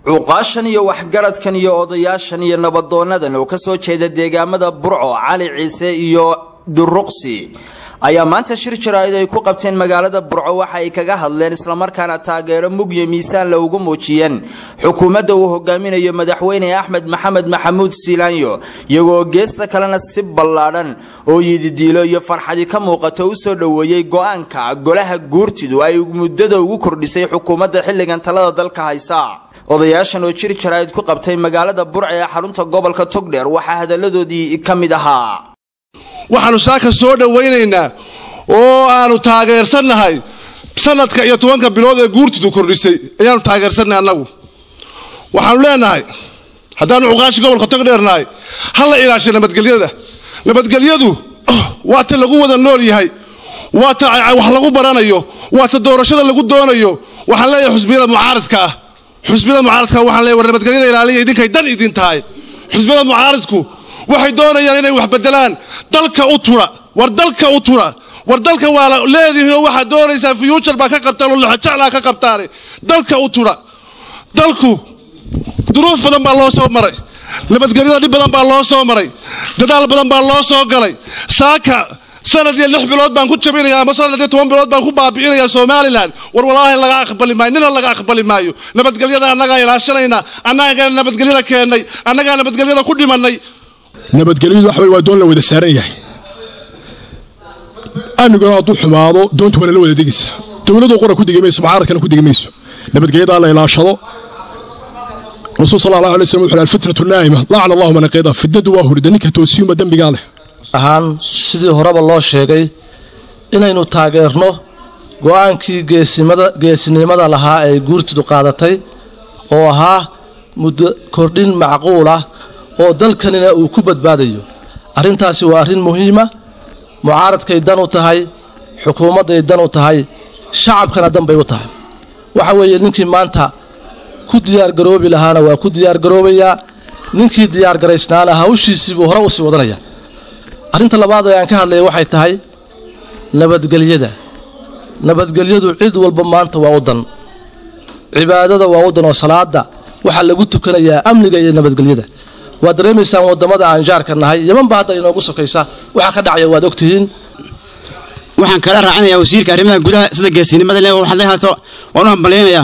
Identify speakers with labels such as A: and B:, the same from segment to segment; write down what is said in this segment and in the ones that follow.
A: cuqaashan iyo waxgaradkan iyo odayaashan iyo nabadoonadan oo ka soo jeeda deegaamada burco cali ciise iyo duruqsi ayaa maanta shir jaraa'id ay ku qabteen magaalada burco waxa ay kaga hadleen islamarkaana taageero mugyo miisaan la ugu muujiyeen xukuumadda uu hogaaminayo madaxweyne axmed maxamed maxamuud siilaanyo iyagoo geesta kalena si ballaadhan oo yididiilo iyo farxadi ka muuqato u soo dhoweeyey go-aanka golaha guurtidu ay muddada ugu kordhisay xukuumadda xilligan talada dalka haysa odayaashan oo jir jaraa'id ku qabtay magaalada burca ee xarunta gobolka togdheer waxaa hadalladoodii ka mid ahaa
B: waxaannu saaka soo dhowaynaynaa oo aanu taageersannahay sanadka iyo tobanka bilood ee guurtidu kordhisay ayaanu taageersannahay annagu waxaannu leenahay haddaannu cuqaashi gobolka togdheernahay ha la ilaashay nabadgelyada nabadgelyadu waa ta lagu wada nool yahay waa ta wax lagu baranayo waa ta doorashada lagu doonayo waxaan leeyahay xusbiyada mucaaridka ah xusbiyada mucaaridka waxaan leeyahay war nabadgelyada ilaaliya idinkay dan idin tahay xusbiyada mucaaridku waxay doonayaan inay wax bedelaan dalka u tura war dalka u tura war dalka waa leedihiinoo waxaad doonaysaa future baa ka qabtaan oo laxojaclaa ka qabtaane dalka u tura dalku duruuf badan baa loo soo maray nabadgelyada dhib badan baa loo soo maray dadaal badan baa loo soo galay saaka sanad iyo lix bilood baan ku jabinaya ama sanad iyo toban bilood baan ku baabi'inaya somalilan war walaahi laga aqbali maayo nina laga aqbali maayo nabadgelyada annagaa ilaashanayna annagaa nabadgelyada keennay annagaa nabadgelyada ku dhimannay
C: nabadgelyadu waxa waa doon la wada saaran yahay amniguna hadduu xumaado doonta waa lala wada degaysa dowladdu qora ku degi mayso mucaaradkana ku degi mayso nabadgelyadaa la ilaashado rasuul sal allahu alay slam wuxu alfitnatu naa'ima lacana allahu man aqida fidnadu waa hurida ninka toosiyuma dembigaa leh
D: ahaan sidii horeba loo sheegay inaynu taageerno go'aankii geesinimada lahaa ee guurtidu qaadatay oo ahaa muddo kordhin macquul ah oo dalkanina uu ku badbaadayo arrintaasi waa arrin muhiima mucaaradkay dan u tahay xukuumadday dan u tahay shacabkana dan bay u tahay waxa weeye ninkii maanta ku diyaargaroobi lahaana waa ku diyaargaroobayaa ninkii diyaargaraysnaana hawshiisii buu hore u sii wadanaya arrinta labaad ee aan ka hadlaya waxay tahay nabadgelyada nabadgelyadu cid walba maanta waa u dan cibaadada waa u dan oo salaada waxaa lagu tukanayaa amniga iyo nabadgelyada waad dareemaysaan wadamada aan jaarka nahay yamanba hadda inoogu sokaysa waxaa ka dhacaya waad ogtihiin
E: waxaan kala raacinayaa wasiirka arrimaha gudaha sida geesinimada le waxaad leehaato waan u hambalyaynayaa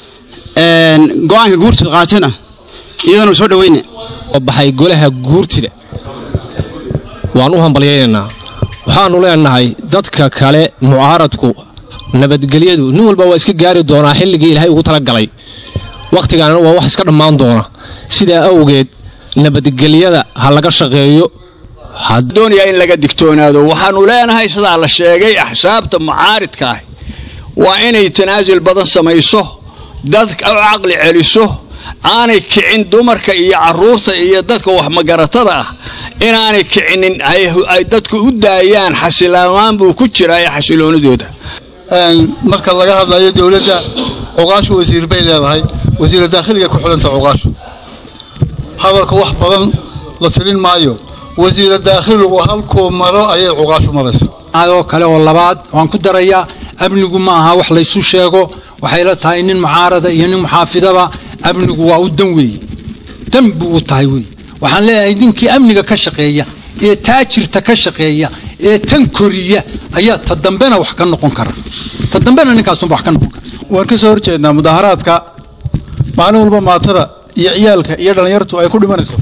E: go-aanka guurtida qaatena iyadana soo dhaweyna
F: oo baxay golaha guurtida waan u hambalyaynaynaa waxaannu leenahay dadka kale mucaaradku nabadgelyadu nin walba waa iska gaari doonaa xilligii ilaahay ugu talagalay wakhtigaanna waa wax iska dhammaan doona sidaa awgeed nabadgelyada ha laga shaqeeyo
G: doonaya in laga digtoonaado waxaannu leenahay sidaa la sheegay axsaabta mucaaridka ah waa inay tanaasul badan samayso dadka u caqli celiso aanay kicin dumarka iyo carruurta iyo dadka waxmagaratada ah inaanay kicinin ay dadku u daayaan xasilaamaan buu ku jiraa ee xasiloonidooda
H: marka laga hadlayo dowladda cuqaashu wasiir bay leedahay wasiira daakhiliga ku xidhanta cuqaashu hadalka wax badan la tirin maayo wasiira daakhiligu halkuu maro ayay cuqaashu maraysa
I: adoo kale oo labaad waan ku darayaa amnigu ma aha wax laysu sheego waxay la tahay nin mucaarada iyo nin muxaafidaba amnigu waa u dan weeye dan buu u tahay wey waxaan leeyahay ninkii amniga ka shaqeeya ee taajirta ka shaqeeya ee tan koriya ayaa ta dambena wax ka noqon kara ta dambena ninkaasunba wax ka noqon kara
H: waan ka soo horjeednaa mudaaharaadka maalin walba maatada iyo ciyaalka iyo dhallinyartu ay ku dhimanayso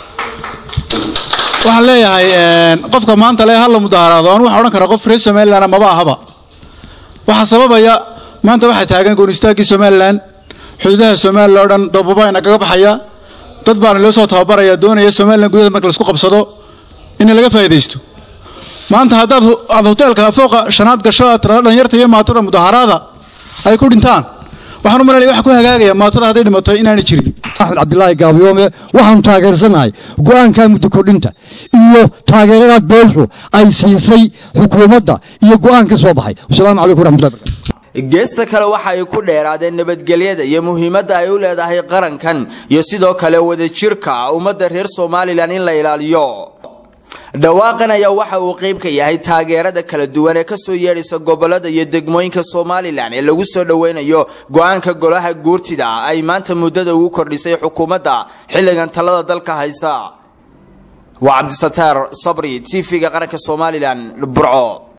H: waxaan leeyahay qofka maanta le halla mudaaharaado aan waxaan odhan karaa qof reer somalilan maba ahaba waxaa sababaya maanta waxaa taagan goonistaagii somalilan xuduudaha somalilan oo dhan dababa inagaga baxaya dad baana loo soo tababaraya doonaya somalilan gudaheeda marka laisku qabsado in laga faa'iidaysto maanta haddaad aad hoteelka fooqa shanaad gasho aad tirada dhalinyarta iyo maatada mudaaharaada ay ku dhintaan waxaan u malanaya waxa ku hagaagaya maatada hadday dhimato inaanay jirin
J: axmed cabdilaahi gaabiyoome waxaanu taageersanahay go'aanka muddo kordhinta iyo taageerada beeshu ay siisay xukuumadda iyo go'aan ka soo baxay wasalaamu calaykum waraxmatullahi barakatu
A: geesta kale waxa ay ku dheeraadeen nabadgelyada iyo muhiimadda ay u leedahay qarankan iyo sidoo kale wadajirka ummadda reer somalilan in la ilaaliyo dhawaaqan ayaa waxa uu qayb ka yahay taageerada kala duwan ee kasoo yeedhaysa gobolada iyo degmooyinka somalilan ee lagu soo dhoweynayo go-aanka golaha guurtida ay maanta muddada ugu kordhisay xukuumadda xilligan talada dalka haysa waa cabdisataar sabri tv-ga qaranka somalilan burco